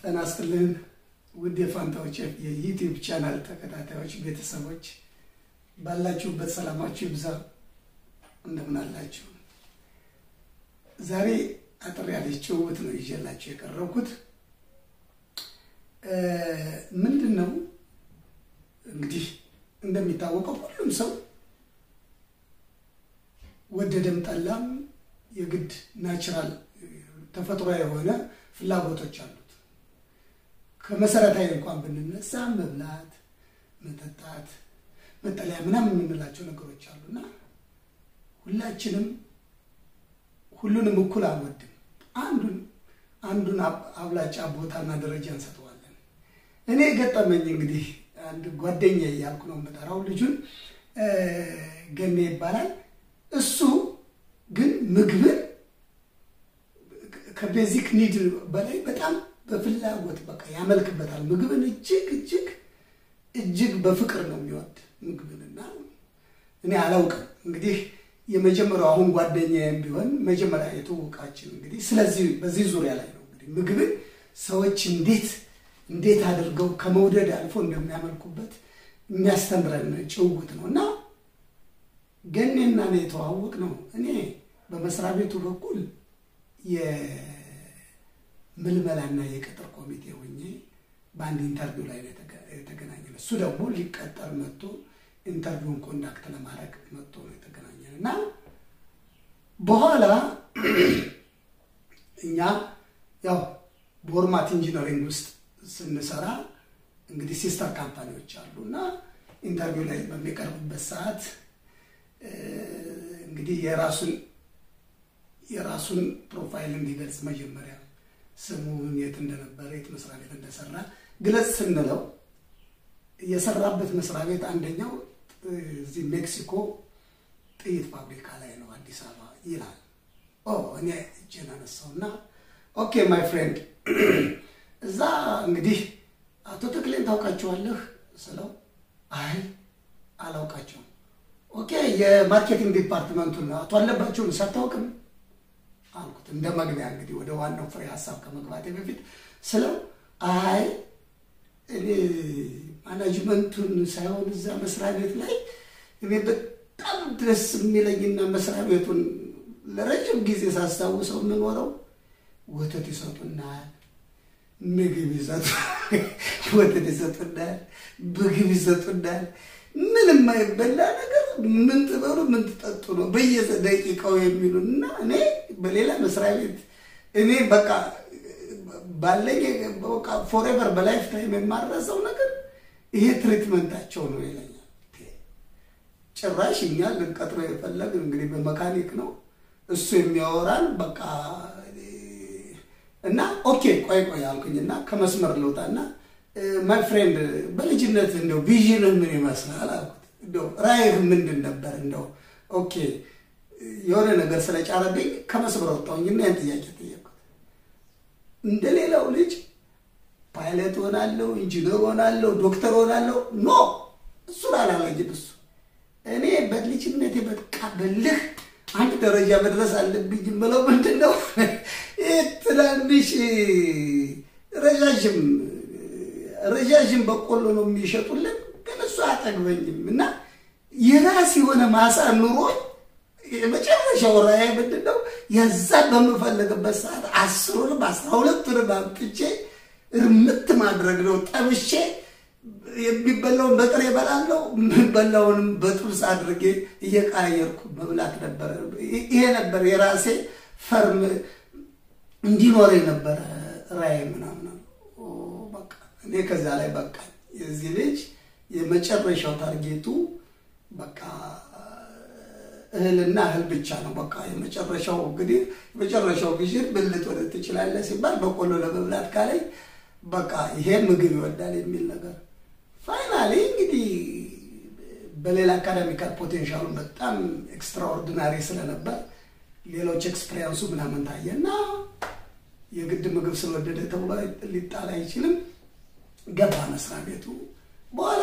ጤና ይስጥልን ውድ የፋንታዎች የዩቲዩብ ቻናል ተከታታዮች ቤተሰቦች ባላችሁበት ሰላማችሁ ይብዛ። እንደምን አላችሁ? ዛሬ አጠር ያለች ጭውውት ነው ይዤላችሁ የቀረብኩት። ምንድን ነው እንግዲህ እንደሚታወቀው ሁሉም ሰው ወደደም ጠላም የግድ ናቹራል ተፈጥሮ የሆነ ፍላጎቶች አሉት። ከመሰረታዊ እንኳን ብንነሳ መብላት፣ መጠጣት፣ መጠለያ ምናምን የምንላቸው ነገሮች አሉና ሁላችንም ሁሉንም እኩል አንወድም። አንዱን አንዱን አብላጫ ቦታና ደረጃ እንሰጠዋለን። እኔ የገጠመኝ እንግዲህ አንድ ጓደኛ እያልኩ ነው የምጠራው። ልጁን ገኔ ይባላል። እሱ ግን ምግብን ከቤዚክ ኒድ በላይ በጣም በፍላጎት በቃ ያመልክበታል። ምግብን እጅግ እጅግ እጅግ በፍቅር ነው የሚወድ ምግብንና እኔ አላውቅም እንግዲህ የመጀመሪያው አሁን ጓደኛዬም ቢሆን መጀመሪያ የተዋወቃችን እንግዲህ ስለዚህ በዚህ ዙሪያ ላይ ነው እንግዲህ ምግብን ሰዎች እንዴት እንዴት አድርገው ከመውደድ አልፎ እንደሚያመልኩበት የሚያስተምረን ጭውውት ነው እና ገኔና ነው የተዋወቅ ነው። እኔ በመስሪያ ቤቱ በኩል የምልመላና የቅጥር ኮሚቴ ሆኜ በአንድ ኢንተርቪው ላይ የተገናኘ ነው። እሱ ደግሞ ሊቀጠር መጥቶ ኢንተርቪውን ኮንዳክት ለማድረግ መጥቶ ነው የተገናኘን እና በኋላ እኛ ያው በወርማት ኢንጂነሪንግ ውስጥ ስንሰራ እንግዲህ ሲስተር ካምፓኒዎች አሉ እና ኢንተርቪው ላይ በሚቀርብበት ሰዓት እንግዲህ የራሱን የራሱን ፕሮፋይል እንዲገልጽ መጀመሪያ ስሙን፣ የት እንደነበረ፣ የት መስሪያ ቤት እንደሰራ ግለጽ ስንለው የሰራበት መስሪያ ቤት አንደኛው እዚህ ሜክሲኮ ጥይት ፋብሪካ ላይ ነው አዲስ አበባ ይላል። ኦ እኔ እጄን አነሳውና ኦኬ ማይ ፍሬንድ እዛ እንግዲህ አቶ ተክሌን ታውቃቸዋለህ ስለው አይ አላውቃቸውም። ኦኬ የማርኬቲንግ ዲፓርትመንቱን አቶ አለባቸውን ሳታውቅም አልኩት። እንደ መግቢያ እንግዲህ ወደ ዋናው ፍሬ ሀሳብ ከመግባቴ በፊት ስለው አይ እኔ ማናጅመንቱን ሳይሆን እዛ መስሪያ ቤት ላይ እኔ በጣም ደስ የሚለኝና መስሪያ ቤቱን ለረጅም ጊዜ ሳስታውሰው የምኖረው ወተት ይሰጡናል፣ ምግብ ይሰጡ ወተት ይሰጡናል፣ ምግብ ይሰጡናል። ምንም የማይበላ ነገር ምን ትበሉ ምን ትጠጡ ነው በየደቂቃው የሚሉን እና እኔ በሌላ መስሪያ ቤት እኔ በቃ ባለኝ በቃ ፎሬቨር በላይፍ ታይም የማረሰው ነገር ይሄ ትሪትመንታቸው ነው ይለኛል። ጭራሽ እኛ ልንቀጥረው የፈለግን እንግዲህ በመካኒክ ነው እሱ የሚያወራን በቃ እና ኦኬ ቆይ ቆይ አልኩኝና ከመስመር ልውጣና ማይ ፍሬንድ በልጅነት እንደው ቪዥንህ ምን ይመስላል አልኩት። እንደው ራዕይህ ምንድን ነበር? እንደው ኦኬ የሆነ ነገር ስለጫረብኝ ከመስመር ወጣሁኝና ያን ጥያቄ ጠየቅኩት። እንደ ሌላው ልጅ ፓይለት ሆናለሁ፣ ኢንጂነር ሆናለሁ፣ ዶክተር ሆናለሁ ኖ እሱን አላለኝም። እሱ እኔ በልጅነቴ በቃ በልህ አንድ ደረጃ መድረስ አለብኝ የምለው ምንድን ነው ትናንሽ ረዣዥም ረዣዥም በቆሎ ነው የሚሸጡልን፣ ግን እሱ አያጠግበኝም እና የራስ የሆነ ማሳ ኑሮ የመጨረሻው ራዕይ ምንድን ነው? የዛ በምፈልግበት ሰዓት አስሩንም አስራ ሁለቱንም አምጥቼ እርምት ማድረግ ነው። ጠብሼ የሚበላውን በጥሬ እበላለሁ፣ የሚበላውንም በጥብስ አድርጌ እየቀያየርኩ መብላት ነበረ። ይሄ ነበር የራሴ ፈርም እንዲኖር የነበረ ራዕይ ምናምን። በቃ እኔ ከዛ ላይ በቃ የዚህ ልጅ የመጨረሻው ታርጌቱ በቃ እህልና እህል ብቻ ነው። በቃ የመጨረሻው እንግዲህ የመጨረሻው ቪዥን ብልት ወደ ትችላለህ ሲባል በቆሎ ለመብላት ካለኝ በቃ ይሄ ምግብ ይወዳል የሚል ነገር ፋይናሊ እንግዲህ በሌላ አካዳሚካል ፖቴንሻሉ በጣም ኤክስትራኦርዲናሪ ስለነበር ሌሎች ኤክስፔሪንሱ ምናምን ታየና የግድ ምግብ ስለወደደ ተብሎ ሊጣል አይችልም። ገባ መስሪያ ቤቱ። በኋላ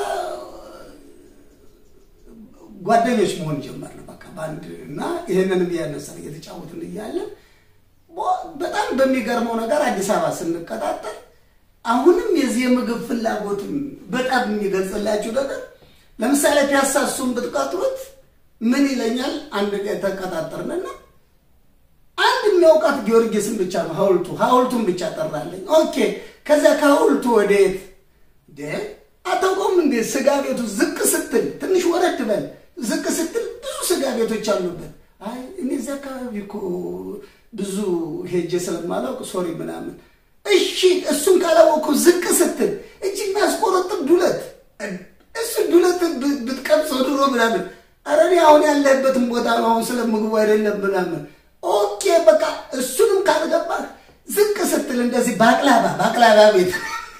ጓደኞች መሆን ጀመርን። በቃ በአንድ እና ይህንንም እያነሳን እየተጫወትን እያለን በጣም በሚገርመው ነገር አዲስ አበባ ስንቀጣጠር አሁንም የዚህ የምግብ ፍላጎትም በጣም የሚገልጽላችሁ ነገር ለምሳሌ ፒያሳ እሱን ብትቀጥሩት ምን ይለኛል? አንድ ቀን ተቀጣጠርንና አንድ የሚያውቃት ጊዮርጊስን ብቻ ነው ሐውልቱ ሐውልቱን ብቻ ጠራለኝ። ኦኬ ከዚያ ከሐውልቱ ወዴት አታውቀውም እንዴ? ስጋ ቤቱ ዝቅ ስትል ትንሽ ወረድ በል ዝቅ ስትል ብዙ ስጋ ቤቶች አሉበት። አይ እኔ እዚያ አካባቢ እኮ ብዙ ሄጄ ስለማላውቅ ሶሪ ምናምን። እሺ እሱን ካላወቅኩ ዝቅ ስትል እጅ የሚያስቆረጥም ዱለት እሱ ዱለት ብትቀምሰው ድሮ ምናምን ኧረ እኔ አሁን ያለህበትን ቦታ ነው አሁን ስለ ምግቡ አይደለም ምናምን። ኦኬ በቃ እሱንም ካልገባህ ዝቅ ስትል እንደዚህ ባቅላባ ባቅላባ ቤት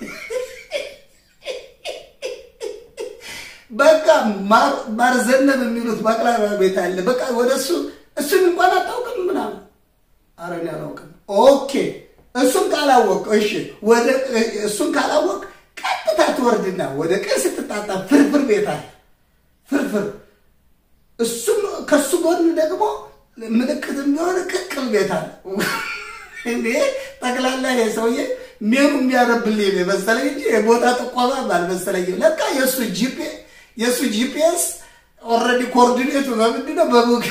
በቃ ማርዘነብ የሚሉት ባቅላባ ቤት አለ። በቃ ወደ እሱ እሱን እንኳን አታውቅም ምናምን። ኧረ እኔ አላውቅም። ኦኬ እሱን ካላወቅ እሺ፣ ወደ እሱን ካላወቅ ቀጥታ ትወርድና ወደ ቀኝ ስትጣጣ ፍርፍር ቤት አለ። ፍርፍር እሱም ከሱ ጎን ደግሞ ምልክት የሚሆን ቅቅል ቤት አለ። እኔ ጠቅላላ ይሄ ሰውዬ ሜኑ የሚያነብልኝ ነው መሰለኝ እንጂ የቦታ ጥቆማ አልመሰለኝም። ለካ የእሱ ጂፒ የእሱ ጂፒኤስ ኦልሬዲ ኮኦርዲኔቱ በምንድን ነው በቡክ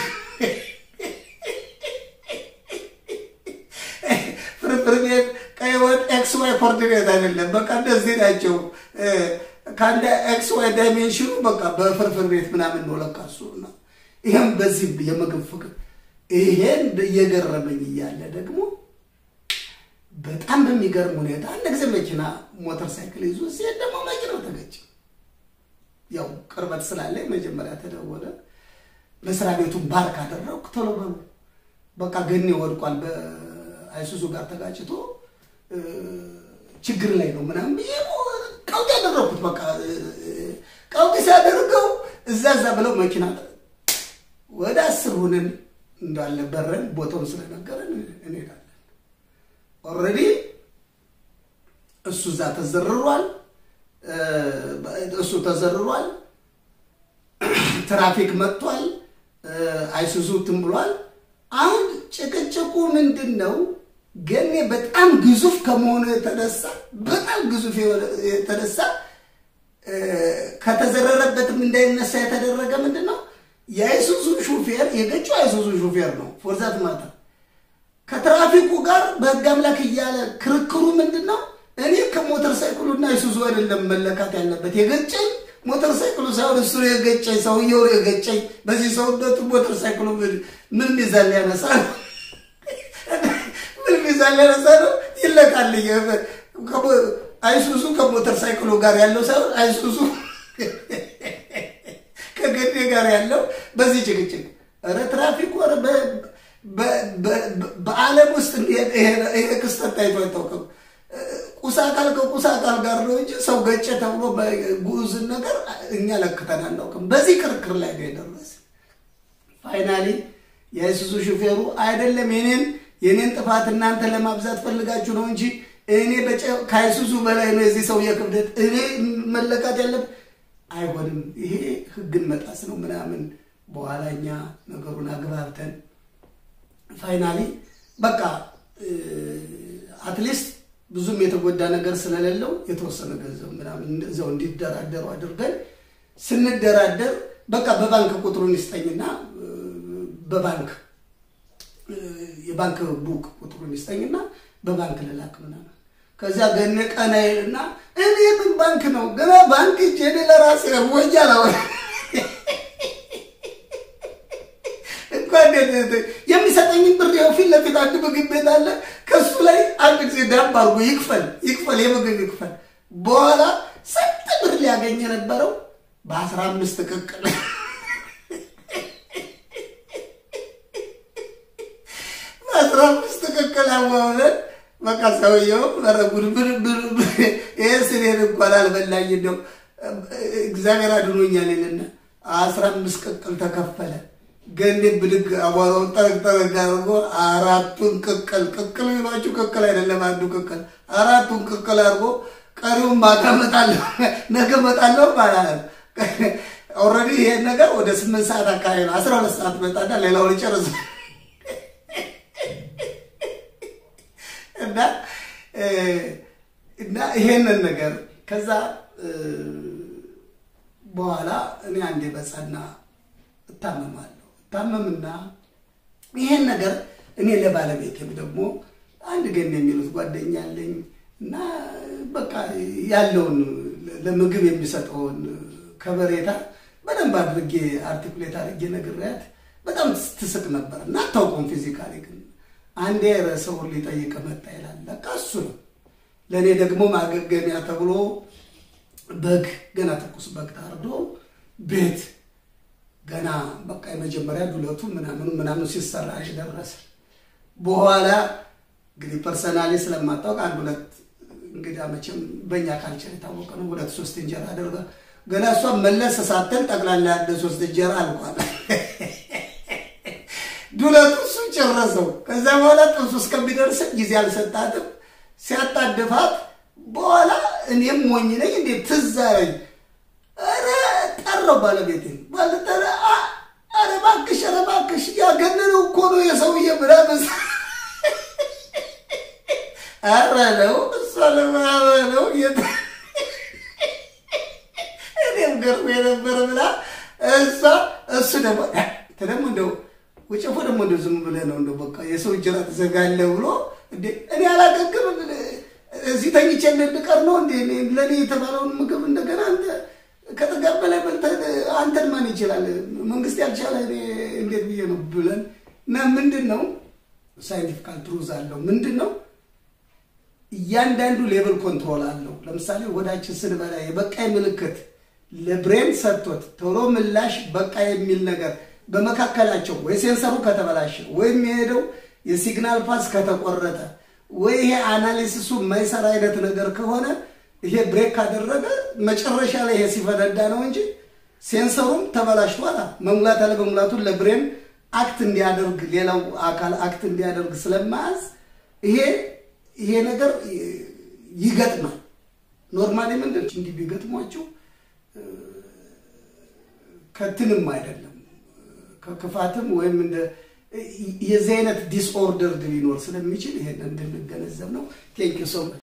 ፍርፍር ቤት ቀይ ወጥ ኤክስ ዋይ ኮኦርዲኔት አይደለም። በቃ እንደዚህ ናቸው። ከአንድ ኤክስ ዋይ ዳይሜንሽኑ በቃ በፍርፍር ቤት ምናምን ነው ለካ እሱ ነው። ይህም በዚህ የምግብ ፍቅር ይሄን እየገረመኝ እያለ ደግሞ በጣም በሚገርም ሁኔታ አንድ ጊዜ መኪና ሞተር ሳይክል ይዞ ሲሄድ ደግሞ መኪናው ተገጨ። ያው ቅርበት ስላለ መጀመሪያ ተደወለ። መስሪያ ቤቱን ባርክ አደረኩ። ቶሎ በሉ በቃ ገኔ ወድቋል፣ በአይሱዙ ጋር ተጋጭቶ ችግር ላይ ነው ምናምን ብዬ ቀውጢ ያደረኩት። በቃ ቀውጢ ሲያደርገው እዛ እዛ ብለው መኪና ወደ አስር ሁነን እንዳለ በረን ቦታውን ስለነገረን እንሄዳለን። ኦልሬዲ እሱ እዛ ተዘርሯል፣ እሱ ተዘርሯል። ትራፊክ መጥቷል፣ አይሱዙ ትን ብሏል። አሁን ጭቅጭቁ ምንድን ነው? ገኔ በጣም ግዙፍ ከመሆኑ የተነሳ በጣም ግዙፍ የተነሳ ከተዘረረበትም እንዳይነሳ የተደረገ ምንድን ነው የአይሱዙ ሹፌር የገጨው አይሱዙ ሹፌር ነው። ፎርዛት ማታ ከትራፊኩ ጋር በህግ አምላክ እያለ ክርክሩ ምንድን ነው? እኔ ከሞተር ሳይክሉና አይሱዙ አይደለም መለካት ያለበት የገጨኝ ሞተር ሳይክሉ ሳይሆን እሱ የገጨኝ ሰውየው የገጨኝ። በዚህ ሰውነቱ ሞተር ሳይክሉ ምን ሚዛን ሊያነሳ ነው? ምን ሚዛን ሊያነሳ ነው? ይለካልኝ። አይሱዙ ከሞተር ሳይክሉ ጋር ያለው ሳይሆን አይሱዙ ከገዴ ጋር ያለው በዚህ ጭቅጭቅ ኧረ ትራፊክ ወረ በዓለም ውስጥ ይሄ ክስተት ታይቶ አይታወቅም። ቁስ አካል ከቁስ አካል ጋር ነው እንጂ ሰው ገጨ ተብሎ በጉዝን ነገር እኛ ለክተን አናውቅም። በዚህ ክርክር ላይ ነው የደረሰ። ፋይናሊ የአይሱዙ ሹፌሩ አይደለም የኔን የኔን ጥፋት እናንተ ለማብዛት ፈልጋችሁ ነው እንጂ እኔ ከአይሱዙ በላይ ነው የዚህ ሰውዬ ክብደት እኔ መለካት ያለብን አይሆንም፣ ይሄ ህግን መጣስ ነው ምናምን። በኋላ እኛ ነገሩን አግባብተን ፋይናሊ በቃ አትሊስት ብዙም የተጎዳ ነገር ስለሌለው የተወሰነ ገንዘብ ምናምን እዛው እንዲደራደሩ አድርገን ስንደራደር በቃ በባንክ ቁጥሩን ይስጠኝና በባንክ የባንክ ቡክ ቁጥሩን ይስጠኝና በባንክ ልላክ ምናምን ከዚያ ገነ ቀና ይልና እኔ ምን ባንክ ነው ገና ባንክ እጄ እኔ ለራሴ ወጃ ነው እንኳን የሚሰጠኝን ብር ያው ፊት ለፊት አንድ ምግብ ቤት አለ። ከሱ ላይ አንድ ጊዜ ዳብ አድርጎ ይክፈል ይክፈል የምግብ ይክፈል። በኋላ ስንት ብር ሊያገኝ የነበረው በአስራ አምስት ቅቅል በአስራ አምስት ቅቅል አዋውለን በቃ ሰውየው ረጉድ ይህ ስኔን እንኳን አልበላኝ እንደው እግዚአብሔር አድኖኛል ይልና አስራ አምስት ቅቅል ተከፈለ። ገኔ ብድግ አቧራውን ጠረግ ጠረግ አድርጎ አራቱን ቅቅል ቅቅል ቢሏችሁ ቅቅል አይደለም አንዱ ቅቅል አራቱን ቅቅል አድርጎ ቀሪውን ማታ እመጣለሁ ነገ እመጣለሁ ማለት ኦልሬዲ ይሄን ነገር ወደ ስምንት ሰዓት አካባቢ ነው። አስራ ሁለት ሰዓት መጣና ሌላውን ይጨርስ እና እና ይሄንን ነገር ከዛ በኋላ እኔ አንዴ በጸና እታመማለሁ። እታመምና ይሄን ነገር እኔ ለባለቤቴም ደግሞ አንድ ገን የሚሉት ጓደኛ አለኝ እና በቃ ያለውን ለምግብ የሚሰጠውን ከበሬታ በደንብ አድርጌ አርቲኩሌት አድርጌ ነግሬያት በጣም ትስቅ ነበር እና አታውቀውም። ፊዚካሊ ግን አንዴ ሰውን ሊጠይቅ መጣ ይላል። በቃ እሱ ነው። ለእኔ ደግሞ ማገገሚያ ተብሎ በግ ገና ትኩስ በግ ታርዶ ቤት ገና በቃ የመጀመሪያ ዱለቱ ምናምኑ ምናምኑ ሲሰራ ደረሰ። በኋላ እንግዲህ ፐርሰናሊ ስለማታውቅ አንድ ሁለት እንግዲህ መቼም በእኛ ካልቸር የታወቀ ነው። ሁለት ሶስት እንጀራ አደርጋ ገና እሷ መለስ ሳትል ጠቅላላ ያለ ሶስት እንጀራ አልቋል። ዱለቱ እሱ ጨረሰው። ከዛ በኋላ ጥብሱ እስከሚደርስ ጊዜ አልሰጣትም። ሲያጣድፋት በኋላ እኔም ሞኝ ነኝ እንዴት ትዝ አለኝ። ኧረ ጠራው ባለቤቴን ባለጠረ ኧረ እባክሽ ኧረ እባክሽ ያገነነው እኮ ነው የሰውዬ ምናምን ኧረ ነው እሷ ለማበለው እኔም ገርሞ የነበረ ብላ እሷ እሱ ደግሞ ደግሞ እንደው ወጨፎ ደግሞ እንደው ዝም ብለህ ነው እንደው በቃ የሰው እንጀራ ትዘጋለህ ብሎ እንዴ እኔ አላገግም እዚህ ተኝቼ እንድቀር ነው እንዴ ለእኔ የተባለውን ምግብ እንደገና አንተ ከጥጋብ በላይ በልተህ አንተን ማን ይችላል? መንግስት ያልቻለ እንዴት ብዬ ነው ብለን እና ምንድን ነው ሳይንቲፊካል ትሩዝ አለው ምንድን ነው እያንዳንዱ ሌብል ኮንትሮል አለው። ለምሳሌ ወዳችን ስንበላ የበቃይ ምልክት ለብሬን ሰጥቶት ቶሎ ምላሽ በቃ የሚል ነገር በመካከላቸው ወይ ሴንሰሩ ከተበላሸ ወይም የሄደው የሲግናል ፓስ ከተቆረጠ ወይ ይሄ አናሊሲሱ የማይሰራ አይነት ነገር ከሆነ ይሄ ብሬክ ካደረገ መጨረሻ ላይ ይሄ ሲፈነዳ ነው እንጂ ሴንሰሩም ተበላሽቷል። መሙላት አለ መሙላቱን ለብሬን አክት እንዲያደርግ ሌላው አካል አክት እንዲያደርግ ስለማያዝ ይሄ ይሄ ነገር ይገጥማል። ኖርማሊ ምንድን እንዲህ ቢገጥሟቸው ከትንም አይደለም ከክፋትም ወይም እንደ የዚህ አይነት ዲስኦርደር ሊኖር ስለሚችል ይሄን እንድንገነዘብ ነው። ቴንኪው ሶ